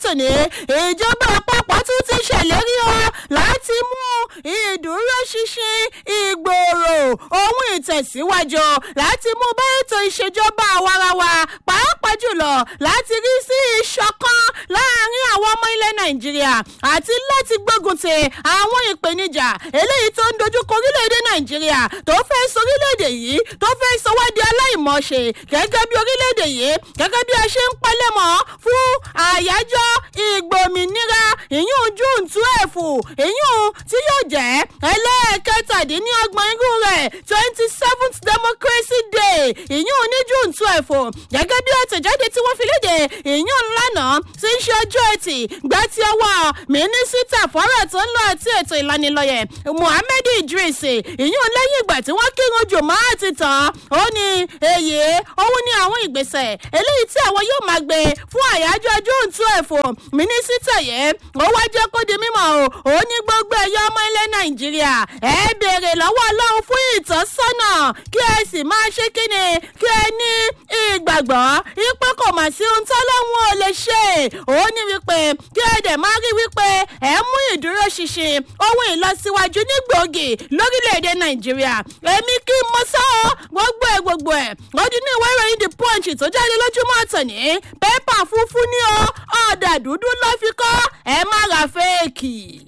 tòní ìjọba àpapọ̀ tún ti ṣèlérí o láti mú ìdúróṣinṣin ìgbòòrò ohun ìtẹ̀síwájú láti mú bá ètò ìṣèjọba àwarawa pàápàá jùlọ láti rí sí ìṣọ̀kan láàrin àwọn ọmọ ilẹ̀ nàìjíríà àti láti gbógun ti àwọn ìpèníjà eléyìí tó ń dojúkọ orílẹ̀-èdè nàìjíríà tó fẹ́ sọ orílẹ̀-èdè yìí tó fẹ́ sọ wá di aláìmọ̀ọ́ṣe gẹ́gẹ́ bí orílẹ̀-èdè yìí gẹ́gẹ́ bí a ṣe ń palẹ̀mọ́ fún àyájọ́ ìgbòmìnira ìyún june twelve ìyún tí yóò jẹ́ ẹlẹ́ẹ̀kẹtàdínlọ́gbọ̀n irú rẹ̀ twenty seventh democracy day ìyún ní june twelve gẹ́gẹ́ bí àtẹ̀jáde tí wọ́n fi léde ìyún lánàá tí ń ṣe ọjọ́ ẹtì gbá tí ọwọ́ mínísítà fọ́rọ̀ tó ń lọ àti ètò ìlanilọ́yẹ̀ muhammed idris ìyún lẹ́yìn ìgbà tí wọ́n kírun jùmọ́ àti tán ó ní èyí òun ní àwọn ìgbésẹ̀ eléyìí tí àwọn yóò máa gbé fún àyájọ́ june twelve mínísítà yẹn ó wá jẹ́ kó di mímọ́ o ó ní gbogbo ẹ̀yọ́ ọmọ ilẹ̀ nàìjíríà ẹ béèrè lọ́wọ́ ọlọ́run fún ìtọ́sọ́nà kí ẹ sì máa ṣe kíni kí ẹ ní ìgbàgbọ́ wípé kò mà sí ohun tọ́lọ́run ò lè ṣe ó ní wípé kí ẹ dẹ̀ máa rí wípé ẹ mú ìdúró ṣinṣin ohun ìlọsíwájú ní gbòógì lórílẹ̀‐èdè nàìjíríà èmi kí n mọ sọ́ gbogbo ẹ̀ gbogbo ẹ̀ lọ́dún ní ìwé ìròyìn the punch tó jáde lójúmọ́ àtọ̀ní pépà funfun ní ọ ọ̀dà dúdú ló fi kọ́ ẹ má ra fẹ́ẹ̀kì.